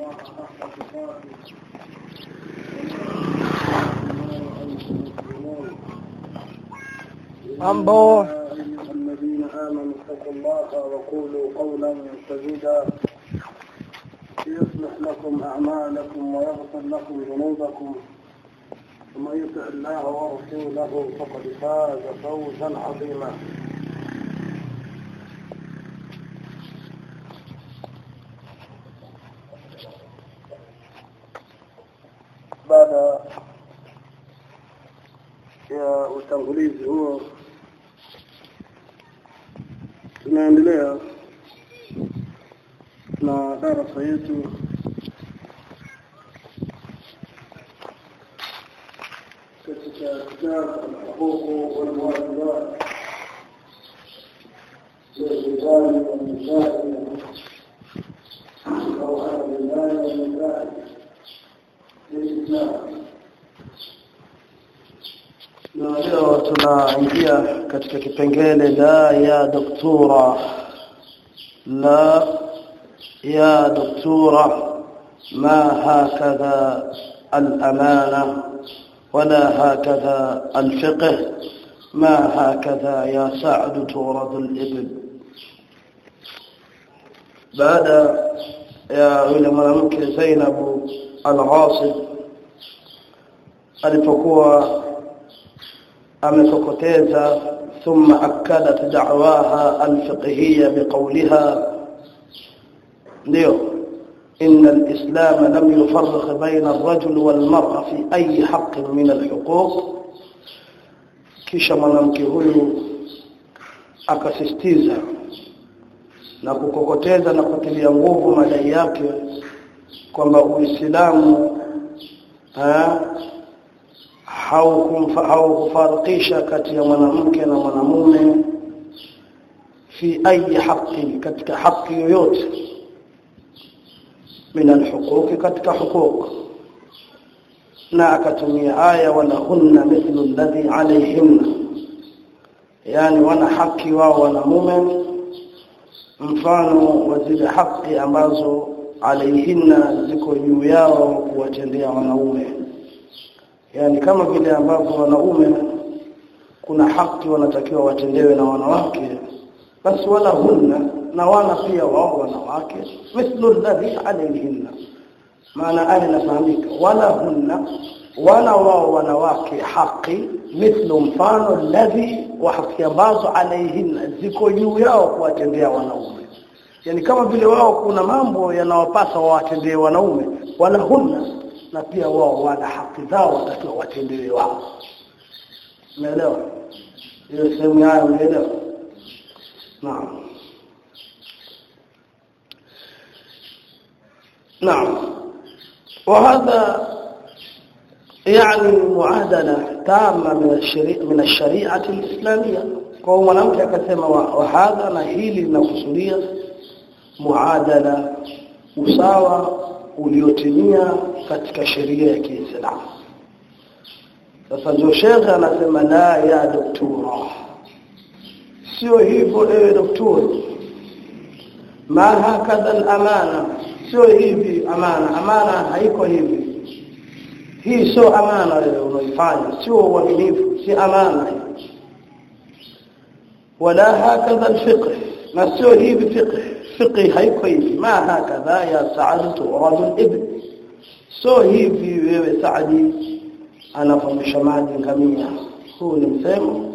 الله حق تقاته Mambo. يا أيها الذين آمنوا اتقوا الله وقولوا قولا سديدا يصلح لكم أعمالكم ويغفر لكم ذنوبكم ومن يطع الله ورسوله فقد فاز فوزا عظيما baada ya utangulizi huo tunaendelea na darasa yetu katika kitabu alhuququ walwajibat للرجال والنساء أو على الرجال والنساء للإسلام na leo tunaingia katika kipengele la ya doktora la ya doktora ما هكذا الأمانة ولا هكذا الفقه ما هكذا يا سعد تورد الإبل بعد يا yule mwanamke Zainab al-Ghasib alipokuwa amekokoteza thumma akadat da'waha al-fiqhiyya biqawliha ndio إن الإسلام لم يفرق بين الرجل والمرأة في أي حق من الحقوق kisha mwanamke huyu akasisitiza na kukokoteza na kutilia nguvu madai yake kwamba Uislamu haukufarikisha kati ya mwanamke na mwanamume fi ayi haki katika haki yoyote min alhuquqi katika huquq na akatumia aya wala hunna mithlu alladhi alayhinna yani wana haki wao wanamume mfano wa zile haki ambazo alayhinna ziko juu yao kuwatendea wanaume yani kama vile ambavyo wanaume kuna haki wanatakiwa watendewe na wanawake basi wala hunna na wana pia wao wanawake mithlu alladhi alayhinna maana aya inafahamika wala hunna wala wao wanawake haki mithlu mfano alladhi wa haki ambazo alayhinna ziko juu yao kuwatendea wanaume yani kama vile wao kuna mambo yanawapasa wawatendee wanaume wala hunna na pia wao wana haki zao watakiwa watendewe wao umeelewa hiyo sehemu yao umeelewa naam نعم وهذا يعني معادلة تامة من الشريعة من الشريعة الإسلامية kwa mwanamke akasema wa hadha na hili linakusudia muadala usawa uliotimia katika sheria ya Kiislamu sasa ndio shekhe anasema la ya doktora sio hivyo ewe doktori ma hakadha al-amana sio hivi amana amana haiko hivi hii sio amana wewe unaifanya sio uaminifu si amana wala hakadha alfiqh na sio hivi fiqh fiqh haiko hivi ma hakadha ya saad turad alibn sio hivi wewe saadi anafundisha maji ngamia huu ni msemo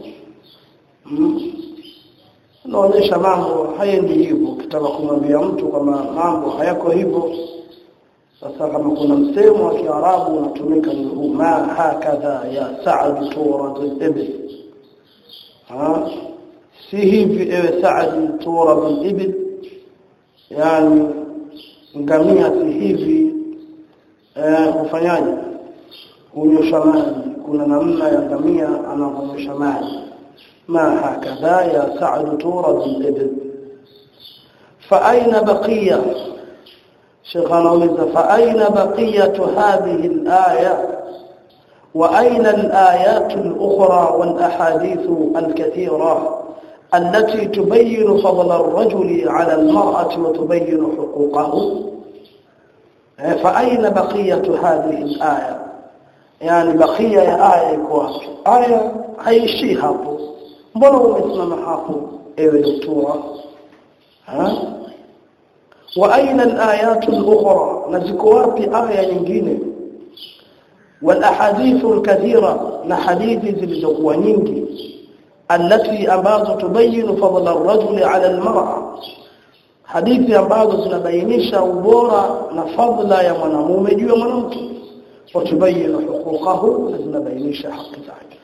unaonyesha mambo haendi hivyo ukitaka kumwambia mtu kama mambo hayako hivyo sasa kama kuna msemo wa Kiarabu unatumika ni huu ma hakadha ya Sa'd turad al-ibl ha si hivi ewe Sa'd turad al-ibl yani ngamia si hivi eh ufanyaje kunyosha maji kuna namna ya ngamia anavonyosha maji ما هكذا يا سعد تورد الإبل فأين بقية شيخنا ولد فأين بقية هذه الآية وأين الآيات الأخرى والأحاديث الكثيرة التي تبين فضل الرجل على المرأة وتبين حقوقه fa aina baqiyatu hadhihi alaya yani bakia ya aya iko wapi aya haishi hapo mbona umesimama hapo ewe doktora ha wa aina alayat al-ukhra na ziko wapi aya nyingine wal ahadith al-kathira na hadithi zilizokuwa nyingi التي ambazo tubayinu fadla ar-rajul 'ala al-mar'a hadithi ambazo zinabainisha ubora na fadla ya mwanamume juu ya mwanamke وتبين حقوقه zinabainisha haki zake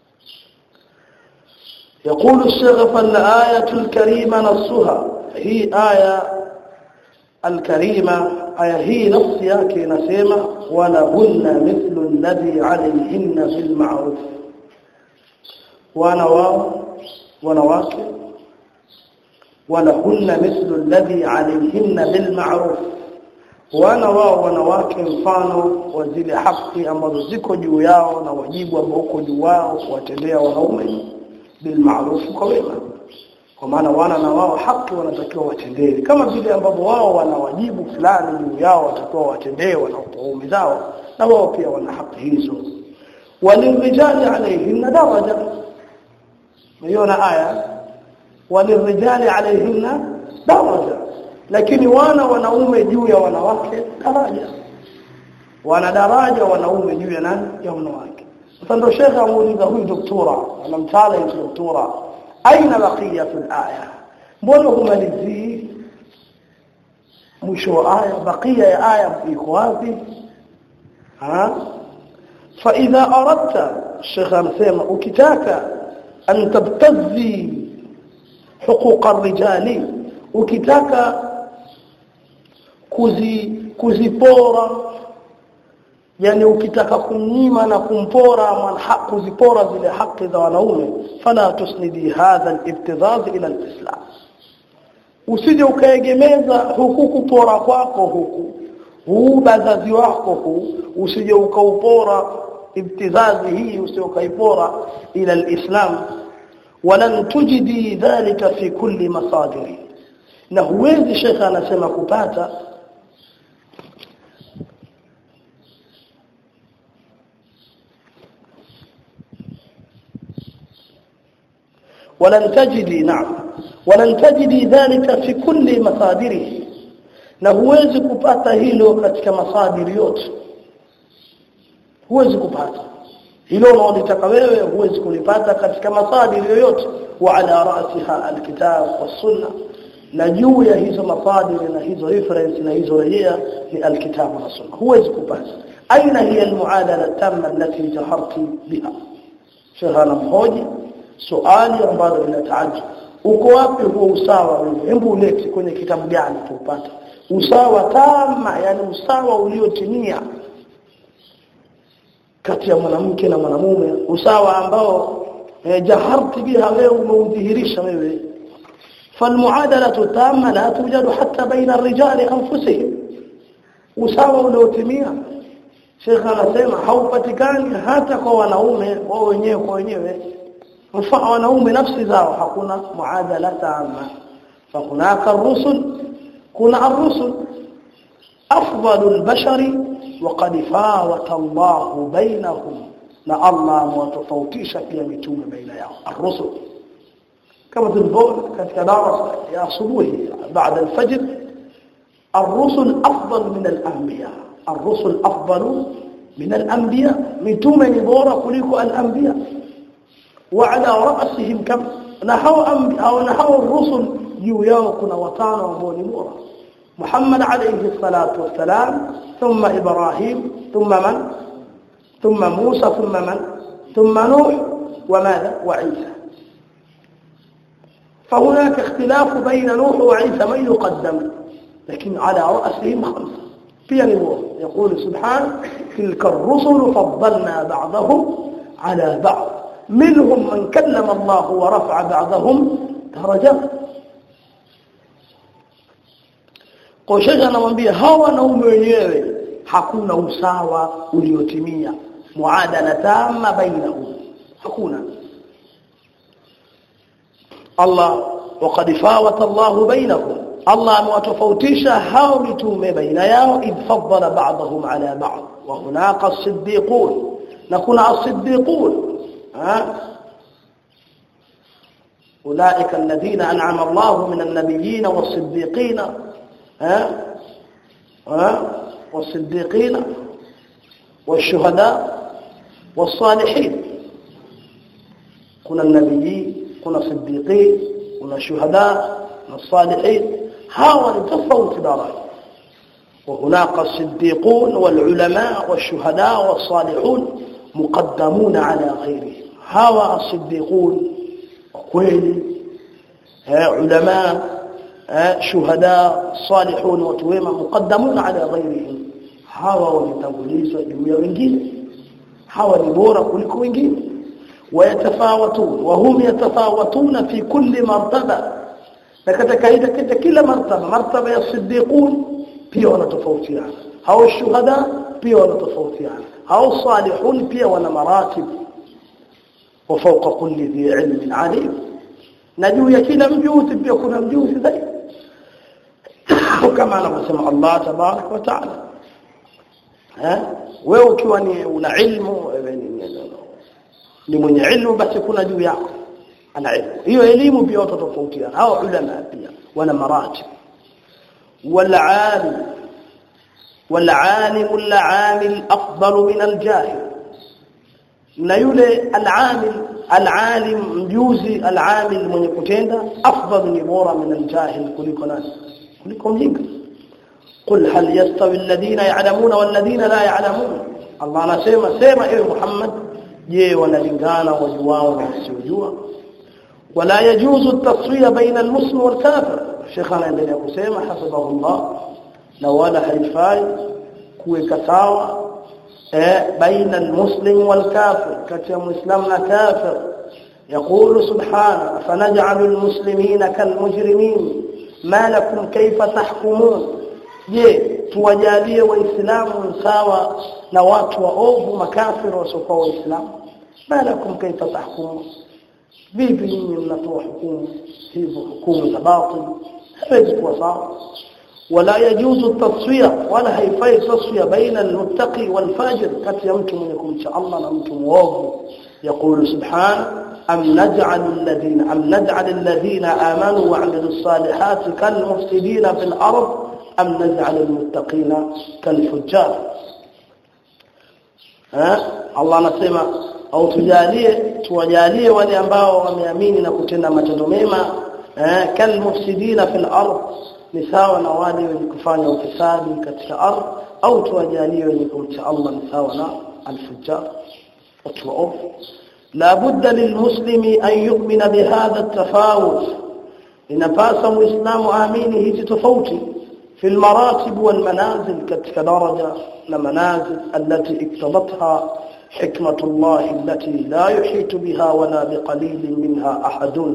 يقول الشيخ فالآية الكريمة نصها هي آية الكريمة آية هي نص yake inasema ولهن مثل الذي عليهن بالمعروف وانا wao wanawake ولهن مثل الذي عليهن بالمعروف wana wao wanawake mfano wa zile haki ambazo ziko juu yao na wajibu ambao uko juu wao kuwatendea wanaume bil ma'ruf kwa wema kwa maana wana na wao haki wanatakiwa watendee kama vile ambavyo wao wana wajibu fulani juu yao watakiwa watendee wanaume zao na wao pia wana haki hizo walirijali alayhinna daraja umeona aya walirijali alayhinna daraja lakini wana wanaume juu ya wanawake daraja wana daraja wanaume juu ya nani ya wanawake sasa ndio shekhe amuuliza huyu doktora anamtala hiyo doktora aina baqiyatu alaya mbona humalizii mwisho wa aya bakia ya aya iko wapi ha فاذا اردت الشيخ amsema ukitaka an tabtazi حقوق الرجال ukitaka kuzi kuzipora yani ukitaka kunyima na kumpora manhaq kuzipora zile haki za wanaume fala tusnidi hadha al-ibtidaz ila al-islam usije ukaegemeza huku kupora kwako huku huu bazazi wako huu usije ukaupora ibtizazi hii usije ukaipora ila al-islam ولن تجدي ذلك في كل مصادر na huwezi shekha anasema kupata ولن تجدي نعم ولن تجدي ذلك في كل مصادره na huwezi kupata hilo katika masadiri yote huwezi kupata hilo unaolitaka wewe huwezi kulipata katika masadiri yoyote wa ala ra'siha alkitab was-sunnah na juu ya hizo masadiri na hizo reference na hizo rejea ni alkitabu na sunna huwezi kupata aina hiya almuadala tamma allati jaharti biha shehana mhoji swali ambalo linataajub uko wapi huo usawa wewe hebu ulete kwenye kitabu gani tupate usawa tama yani usawa uliotimia kati ya mwanamke na mwanamume usawa ambao eh, jaharti biha wewe umeudhihirisha wewe فالمعادله التامه لا توجد حتى بين الرجال انفسهم usawa uliotimia Sheikh anasema haupatikani hata kwa wanaume wao wenyewe kwa wenyewe mfano wanaume nafsi zao hakuna muadala tama فهناك الرسل كنا الرسل افضل البشر وقد فاوت الله بينهم na Allah mwatofautisha pia mitume baina yao الرسل كما تنظر katika darasa ya asubuhi baada al-fajr الرسل افضل من الانبياء الرسل افضل من الانبياء مitume ni bora kuliko al-anbiya وعلى راسهم كم نحو او نحو الرسل juu yao kuna watano ambao ni bora محمد عليه الصلاه والسلام ثم ابراهيم ثم من ثم موسى ثم من ثم نوح وماذا وعيسى فهناك اختلاف بين نوح وعيسى من يقدم لكن على رأسهم خمسة في نبوة يقول سبحانه تلك الرسل فضلنا بعضهم على بعض منهم من كلم الله ورفع بعضهم درجات kwa shekha anamwambia hawa wanaume wenyewe hakuna usawa uliotimia muadala tama bainahum hakuna Allah وقد فاوت الله بينهم Allah amewatofautisha hao mitume baina yao idh faddala ba'dahum ala ba'd wa hunaka as-siddiqun na kuna as-siddiqun أولئك الذين أنعم الله من النبيين والصديقين ها ها والصديقين والشهداء والصالحين كنا النبيين كنا صديقين كنا شهداء كنا الصالحين هاو تفوت درجة وهناك الصديقون والعلماء والشهداء والصالحون مقدمون على غيرهم هاو الصديقون kweli ulama shuhada salihun watu wema muqaddamuna ala ghayrihim hawa wametangulizwa juu ya wengine hawa ni bora kuliko wengine wayatafawatun wa hum yatafawatuna fi kulli martaba na katika katika kila martaba martaba ya siddiqun pia wanatofautiana hao shuhada pia wanatofautiana hao salihun pia wana maratib وفوق كل ذي علم عليم نجو يكينا مجوث بيكون مجوث ذي كما نسمع الله تبارك وتعالى ها wewe ukiwa ni una ilmu ni mwenye ilmu basi kuna juu yako ana ilmu hiyo elimu pia watu tofautiana hao ulama pia wana maratib wal alim wal alim al amil afdal min al jahil na yule al-amil al-alim mjuzi al-amil mwenye kutenda afdal ni bora min al-jahil kuliko nani kuliko mjinga قل هل يستوي الذين يعلمون والذين لا يعلمون الله anasema sema ewe Muhammad je wanalingana wajuao na wasiojua wala yajuzu at-taswiya baina al-muslim wal-kafir Sheikh anaendelea kusema hasabahullah na wala haifai kuweka sawa بين المسلم والكافر كتي مسلم كافر يقول سبحانه فنجعل المسلمين كالمجرمين ما لكم كيف تحكمون je tuwajalie waislamu sawa na watu waovu makafiri wasiokuwa waislamu malakum kaifa tahkumun vipi nyinyi mnatoa hukumu hivyo hukumu za batil hawezi kuwa sawa ولا يجوز التصفيه ولا هيفai تصفيه بين المتقي والفاجر kati ya mtu mwenye kumcha Allah na mtu muovu يقول سبحانه أم نجعل الذين أم نجعل الذين آمنوا وعملوا الصالحات كالمفسدين في الأرض أم نجعل المتقين كالفجار ها الله anasema au tujalie tuwajalie wale ambao wameamini na kutenda matendo mema eh kalmufsidina fil ardh ni sawa na wale wenye kufanya ufisadi katika ardhi au tuwajalie wenye kumcha Allah ni sawa na al-fujjar watu waovu la budda lilmuslimi an yu'mina bihadha at-tafawut inapasa muislamu aamini hizi tofauti في المراتب والمنازل كتك درجة لمنازل التي اقتضتها حكمة الله التي لا يحيط بها ولا بقليل منها أحد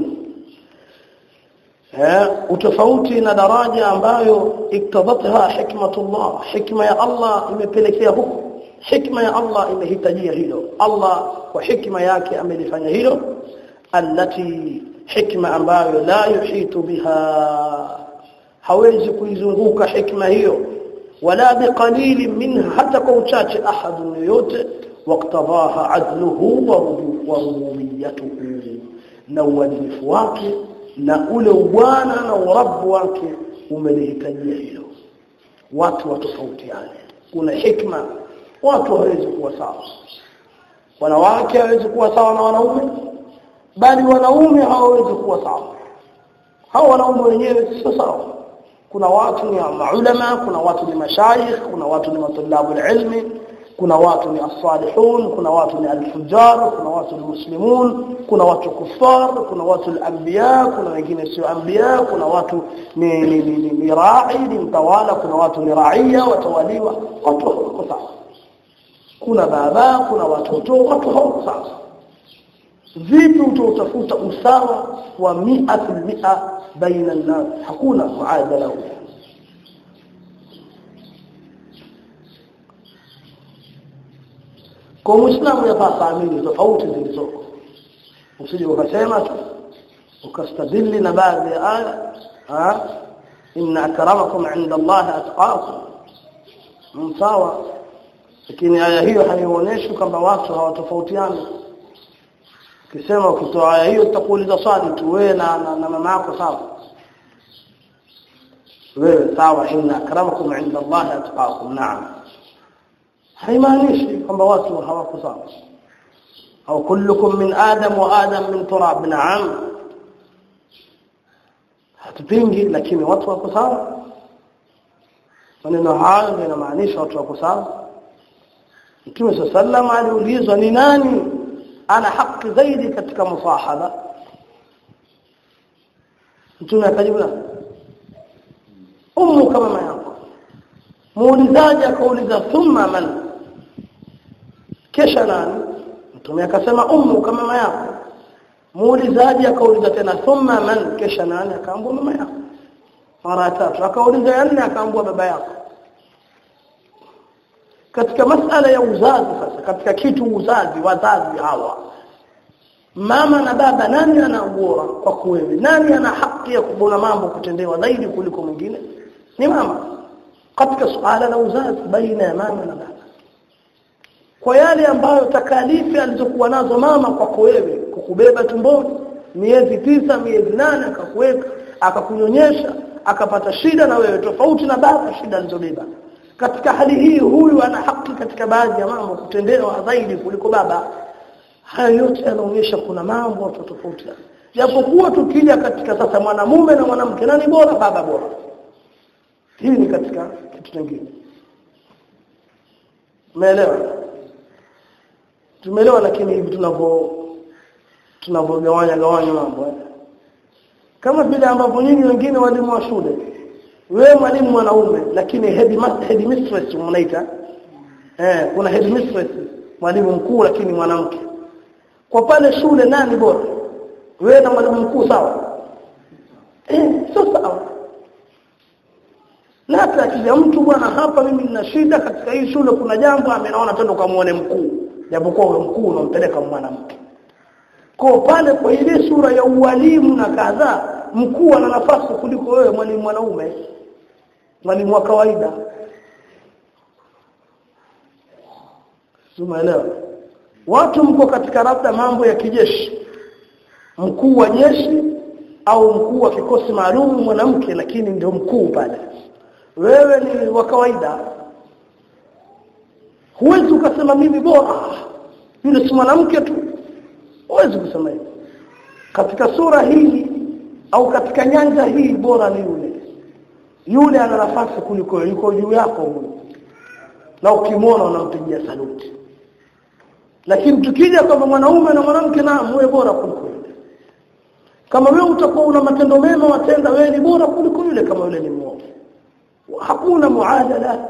utofauti na daraja ambayo iktadatha hikmatullah hikma ya Allah imepelekea huko hikma ya Allah imehitajia hilo Allah kwa hikma yake amelifanya hilo allati hikma ambayo la yuhitu biha hawezi kuizunguka hikma hiyo wala biqalil minha hata kwa uchache ahad yoyote waqtadaha adluhu wa rububiyyatuhu na uadilifu wake na ule ubwana na urabu wake umelihitajia hilo watu watofautiane kuna hikma watu hawezi kuwa sawa wanawake hawezi kuwa sawa na wanaume bali wanaume hawawezi kuwa sawa hao wanaume wenyewe sio sawa kuna watu ni maulama kuna watu ni mashayikh kuna watu ni matulabu ilmi kuna watu ni as-salihun kuna watu ni al-fujjar kuna watu ni muslimun kuna watu kufar kuna watu al-anbiya kuna wengine sio anbiya kuna watu ni ni, ni, ni, ni ra'i ni mtawala kuna watu ni raia watawaliwa watu wako sawa kuna baba kuna watoto watu hawako sawa vipi utautafuta usawa wa 100% baina an-nas hakuna muadala huo kwa muislamu yapasa amini tofauti zilizoko usije ukasema tu ukastadili na baadhi ya aya inna akramakum inda Allah atqakum msawa lakini aya hiyo haionyeshi kwamba watu hawatofautiani ukisema ukitoa aya hiyo utakuuliza swali tu wewe na, na, na mama yako sawa wewe sawa inna akramakum inda Allah atqakum naam haimaanishi kwamba watu hawako sawa au kullukum min adam wa adam min turab naam hatupingi lakini watu wako sawa maneno hayo yanamaanisha watu wako sawa Mtume sallam aliulizwa ni nani ana haki zaidi katika musahaba Mtume akajibu ummu kama mama yako muulizaji akauliza thumma man kisha nani Mtume akasema ummu kama mama yako muulizaji akauliza tena thumma man kisha nani akaambua mama yako mara tatu akauliza ya nne akaambua baba yako katika masala ya uzazi sasa katika kitu uzazi wazazi hawa mama na baba nani ana ubora kwa kweli nani ana haki ya kubona mambo kutendewa zaidi kuliko mwingine ni mama katika suala la uzazi baina ya mama na baba kwa yale ambayo takalifi alizokuwa nazo mama kwako wewe kukubeba tumboni miezi tisa miezi nane akakuweka akakunyonyesha akapata shida na wewe tofauti na baba shida alizobeba katika hali hii huyu ana haki katika baadhi ya mambo kutendewa zaidi kuliko baba haya yote yanaonyesha kuna mambo watu tofauti japokuwa tukija katika sasa mwanamume na mwanamke nani bora baba bora hii ni katika kitu kingine umeelewa tumeelewa lakini hivi tunavyo tunavyogawanya gawanya mambo kama vile ambavyo nyinyi wengine walimu wa shule wewe mwalimu mwanaume lakini headmaster headmistress mnaita eh kuna headmistress mwalimu mkuu lakini mwanamke kwa pale shule nani bora wewe na mwalimu mkuu sawa eh sio sawa na hata akija mtu bwana hapa mimi nina shida katika hii shule kuna jambo amenaona twende ukamuone mkuu japokuwa huyo mkuu unampeleka mwanamke kwa pale kwa ile sura ya ualimu na kadhaa mkuu ana nafasi kuliko wewe mwalimu mwanaume mwalimu wa kawaida Umeelewa? Watu mko katika labda mambo ya kijeshi. Mkuu wa jeshi au mkuu wa kikosi maalum mwanamke lakini ndio mkuu pale. Wewe ni wa kawaida. Huwezi ukasema mimi bora. Yule si mwanamke tu. Huwezi kusema hivyo. Katika sura hii au katika nyanja hii bora ni yule. Yule ana nafasi kuliko yuko juu yako huyo. Na ukimwona unampigia saluti lakini tukija kama mwanaume na mwanamke na muwe bora kuliko yule kama wewe utakuwa una matendo mema watenda wewe ni bora kuliko yule kama yule ni mwovu hakuna muadala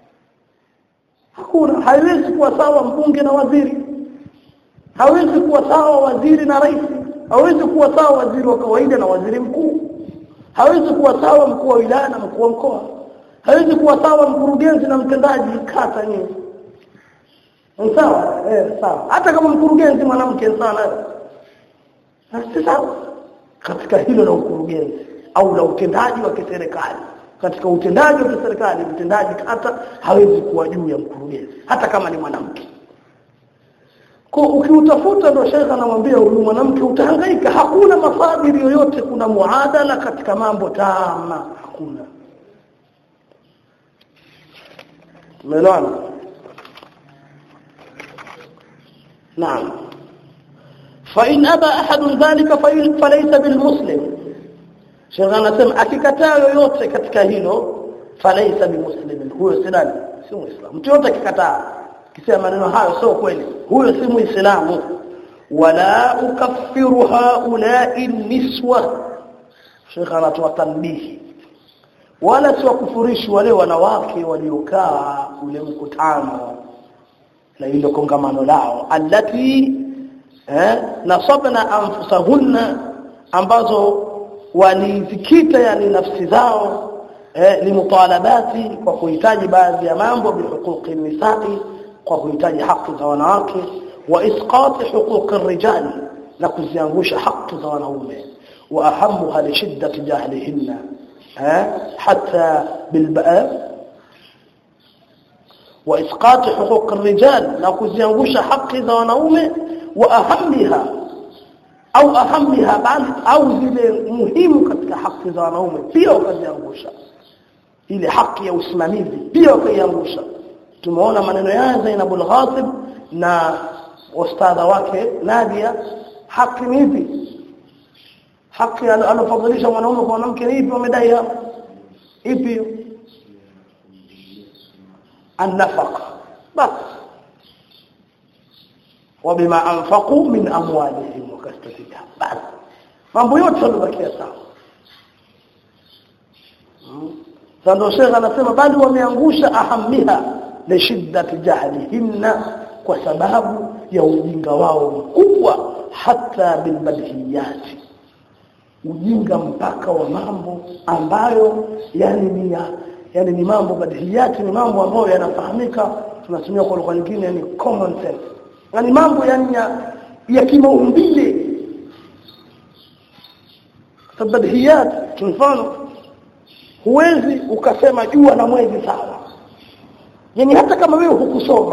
hakuna haiwezi kuwa sawa mbunge na waziri hawezi kuwa sawa waziri na rais hawezi kuwa sawa waziri wa kawaida na waziri mkuu hawezi kuwa sawa mkuu wa wilaya na mkuu wa mkoa hawezi kuwa sawa mkurugenzi na mtendaji kata nyingi sawa eh sawa hata kama mkurugenzi mwanamke sana si sawa katika hilo la ukurugenzi au la utendaji wa kiserikali katika utendaji wa kiserikali mtendaji hata hawezi kuwa juu ya mkurugenzi hata kama ni mwanamke kwa ukiutafuta ndo shekha anamwambia huyu mwanamke utahangaika hakuna mafadhili yoyote kuna muadala katika mambo tama hakuna umeelewana نعم فإن أبى أحد ذلك فليس بالمسلم شيخ anasema akikataa yoyote katika hilo falaisa bimuslimin huyo si nani si muislamu mtu yote akikataa kisema maneno hayo sio kweli huyo si muislamu wala ukaffiru haula'i niswa Sheikh anatoa tanbihi wala siwakufurishi wale wanawake waliokaa ule mkutano na hilo kongamano lao allati eh nasabna anfusahunna ambazo walizikita yani nafsi zao eh limutalabati kwa kuhitaji baadhi ya mambo bihuquqi nisai kwa kuhitaji haki za wanawake wa isqati huquqi rijali na kuziangusha haki za wanaume wa ahamuha li shiddati jahlihinna حتى بالباء واسقاط حقوق الرجال na kuziangusha haki za wanaume wa ahammiha au ahammiha bali au zile muhimu katika haki za wanaume pia wakaziangusha ile haki ya usimamizi pia wakaiangusha tumeona maneno ya Zainab al-Ghatib na ustadha wake Nadia haki ni ipi haki alofadhilisha mwanaume kwa mwanamke ni ipi wamedai hapo ipi النفقه بس وبما انفقوا من اموالهم وكاستفيدها بس mambo yote yamebakia sawa sasa Sheikh anasema bali wameangusha ahamiha li shiddati jahlihinna kwa sababu ya ujinga wao mkubwa hata bilbadhiyati ujinga mpaka wa mambo ambayo yani ni ya yani ni mambo badhiyati ni mambo ambayo yanafahamika tunatumia kwa lugha nyingine ni common sense yani mambo yani ya, ya kimaumbile tabadhiyat mfano huwezi ukasema jua na mwezi sawa yani hata kama wewe hukusoma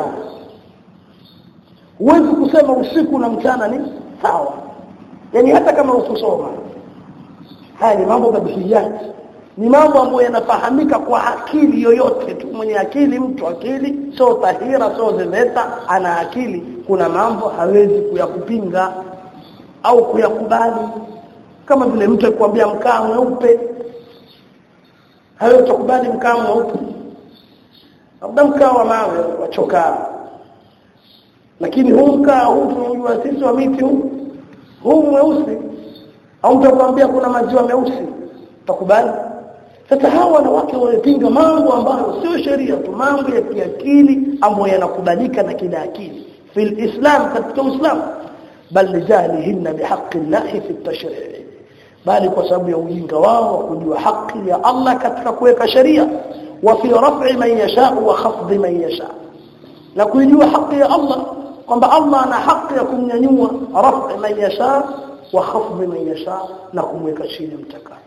huwezi kusema usiku na mchana ni sawa yani hata kama hukusoma haya ni mambo badhiyat ni mambo ambayo yanafahamika kwa akili yoyote tu mwenye akili mtu akili sio tahira sio zeveta ana akili kuna mambo hawezi kuyakupinga au kuyakubali kama vile mtu akikwambia mkaa mweupe hawezi kukubali mkaa mweupe labda mkaa wa mawe wa chokaa lakini huu mkaa huu tunajua sisi wa miti huu huu mweusi au mtu akwambia kuna maziwa meusi utakubali sasa hawa wanawake wanapinga mambo ambayo sio sheria tu mambo ya kiakili ambayo yanakubalika na kila akili fil islam katika uislamu bal lijalihinna bihaqqi llahi fi tashri' bali kwa sababu ya ujinga wao wa kujua haki ya Allah katika kuweka sheria wa fi raf'i man yasha wa khafd man yasha na kujua haki ya Allah kwamba Allah ana haki ya kumnyanyua raf'i man yasha wa khafd man yasha na kumweka chini mtakaye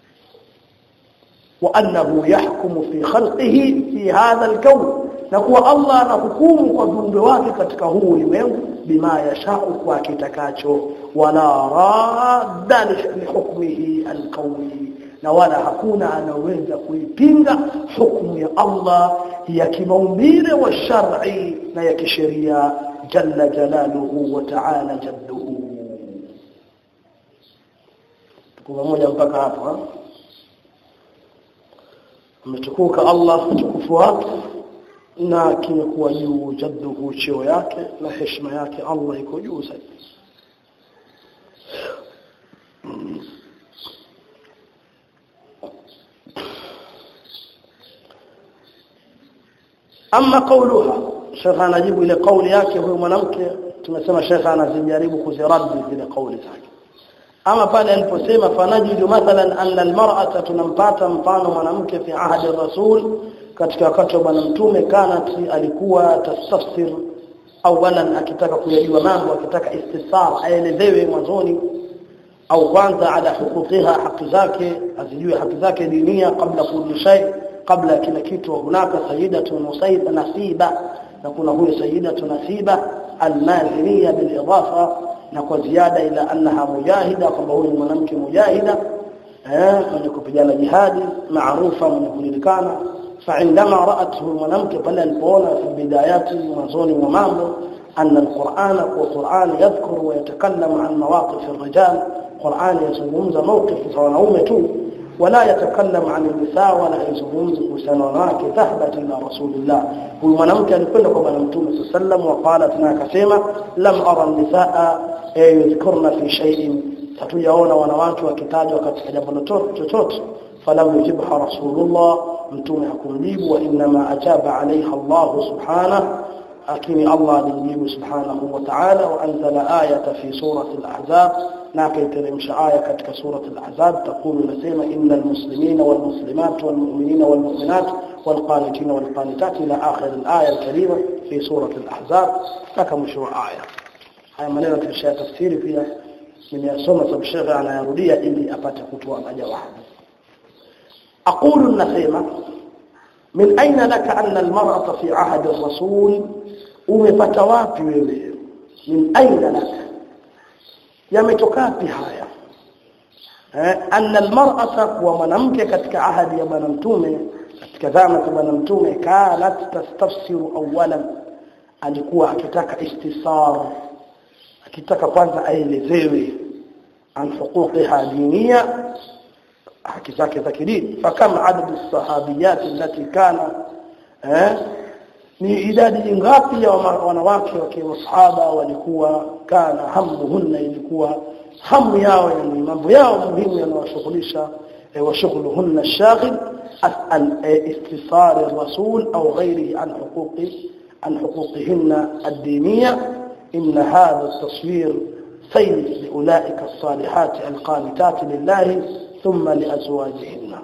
وانه يحكم في خلقه في هذا الكون نكوا الله anahukumu kwa viumbe wake katika huu ulimwengu bima yashau kwa kitakacho wala radda li hukmihi alqawli na wala hakuna anaweza kuipinga hukumu ya Allah ya kimaumbile wa shar'i na ya kisheria jalla jalaluhu wa ta'ala jadduhu tuko pamoja mpaka hapo ametukuka Allah utukufu wake na kimekuwa juu jadduhu cheo yake na heshima yake Allah iko juu zaidi ama kauluha shekha anajibu ile kauli yake huyo mwanamke tumesema shekha anazijaribu kuziradi zile kauli zake ama pale aliposema fanajidu mathalan anna almar'ata tunampata mfano mwanamke fi ahadi rasul katika wakati wa bwana mtume kanat alikuwa tastafsir awalan akitaka kuyajua mambo akitaka istisar aelezewe mwanzoni au kwanza ala hukukiha haki zake azijue haki zake dinia kabla kulli shay kabla kila kitu hunaka sayyidatu musayyiba nasiba na kuna huyo sayyidatu nasiba almaziniya bil idafa na kwa ziada ila annaha mujahida kwamba huyu mwanamke mujahida eh mwenye kupigana jihadi maarufa mwenye kujulikana فعندما رأته mwanamke pale alipoona fi bidayati mwanzoni mwa mambo anna alquran kwa Qur'an yadhkuru wa yatakallamu an mawaqif الرجال Qur'an yazungumza mawqif za wanaume tu wala yatakallamu an nisa wala yazungumza kuhusiana wanawake thahbat ila rasulillah huyu mwanamke alikwenda kwa bwana mtume sallam wa qalat na akasema lam ara nisaa yadhkurna fi shay'in hatujaona wanawake wakitajwa katika jambo chochote falam yujibha rasulullah mtume hakumjibu wa inma ajaba alaiha Allah subhanahu lakini Allah alimjibu subhanahu wa ta'ala wa anzala ayata fi surati al-ahzab na akaiteremsha aya katika surati al-ahzab taqulu nasema innal muslimina wal muslimat wal mu'minina wal mu'minat wal qanitina wal qanitat ila akhir al-aya al-karima fi surati al-ahzab kaka mwisho wa aya haya maneno tulisha tafsiri pia nimeyasoma sababu shekhe anayarudia ili apate kutoa majawabu aqulu nasema min aina laka anna almar'ata fi ahdi ar-rasul umepata wapi wewe min aina laka yametoka wapi haya eh anna almar'ata wa mwanamke katika ahadi ya bwana mtume katika zama za bwana mtume kanat tastafsiru awalan alikuwa akitaka istisar akitaka kwanza aelezewe an huquqiha diniya haki zake za kidini fakama adadu sahabiyat allati kana eh ni idadi ngapi ya wanawake wa masahaba walikuwa kana hamuhunna ilikuwa hamu yao yani mambo yao muhimu yanawashughulisha وشغلهن الشاغل عن استثار الرسول أو غيره عن حقوق عن حقوقهن الدينية إن هذا التصوير سيد لأولئك الصالحات القانتات لله ثم لأزواجهن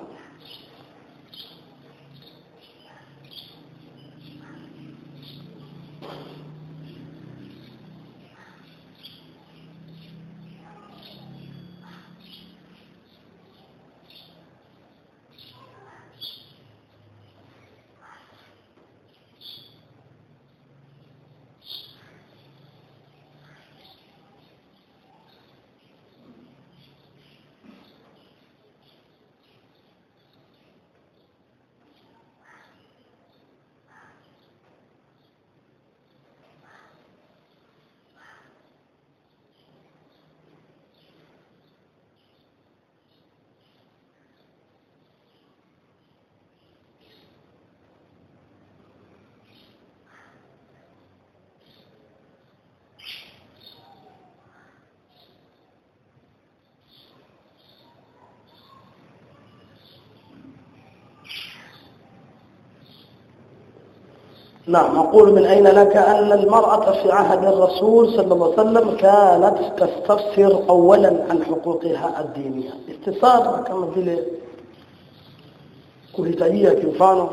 نعم أقول من أين لك أن المرأة في عهد الرسول صلى الله عليه وسلم كانت تستفسر أولا عن حقوقها الدينية استفسار كما vile kuhitajia kimfano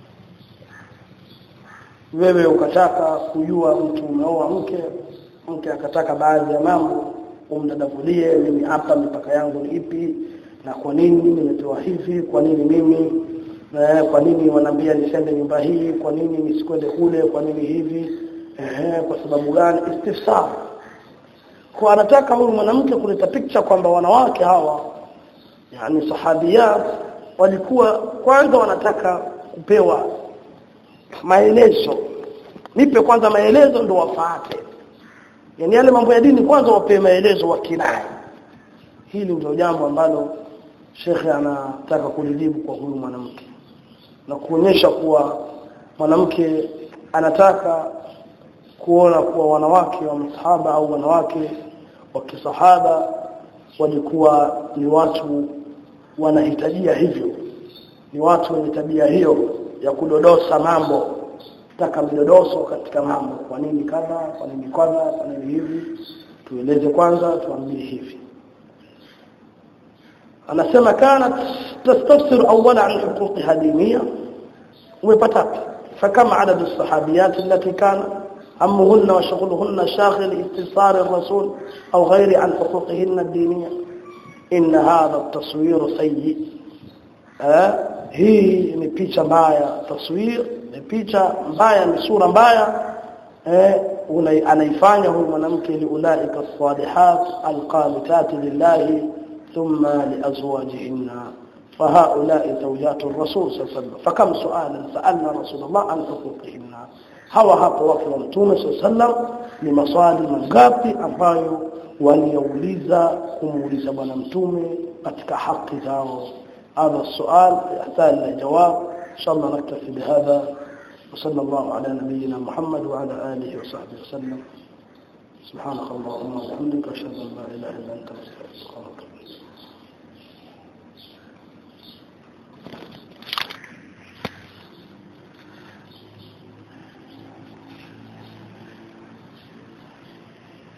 wewe ukataka kujua mtu umeoa mke mke akataka baadhi ya mambo umdadavulie mimi hapa mipaka yangu ni ipi na kwa nini nimepewa hivi kwa nini mimi eh, kwa nini wanaambia nisende nyumba hii kwa nini nisikwende kule kwa nini hivi eh, kwa sababu gani istifsar kwa anataka huyu mwanamke kuleta picha kwamba wanawake hawa yani sahabiyat walikuwa kwanza wanataka kupewa maelezo nipe kwanza maelezo ndo wafuate yani yale mambo ya dini kwanza wapewe maelezo wakinai hili ndio jambo ambalo shekhe anataka kulijibu kwa huyu mwanamke na kuonyesha kuwa mwanamke anataka kuona kuwa wanawake wa msahaba au wanawake wa kisahaba walikuwa ni watu wanahitajia hivyo ni watu wenye tabia hiyo ya kudodosa mambo taka midodoso katika mambo kwa nini kadha kwa nini kadha kwa nini hivi tueleze kwanza tuambie hivi anasema kanat tastafsir awwala an huquqiha diniyya umepata fakama adadu sahabiyat allati kana همهن وشغلهن شاغل استبصار الرسول أو غير عن حقوقهن الدينية إن هذا التصوير سيء أه؟ hii ni picha mbaya taswir ni picha mbaya ni sura mbaya eh anaifanya huyu mwanamke liulaika salihat alqanitat lillahi thumma liazwajihinna فهؤلاء زوجات الرسول صلى الله عليه وسلم فكم سؤالا سألنا رسول الله عن حقوقهن hawa hapo wake wa mtume sallam ni maswali mangapi ambayo waliouliza kumuuliza bwana mtume katika haki zao هذا السؤال يحتاج الى جواب ان شاء الله نكتفي بهذا وصلى الله على نبينا محمد وعلى اله وصحبه وسلم سبحانك اللهم وبحمدك اشهد ان لا اله الا انت استغفرك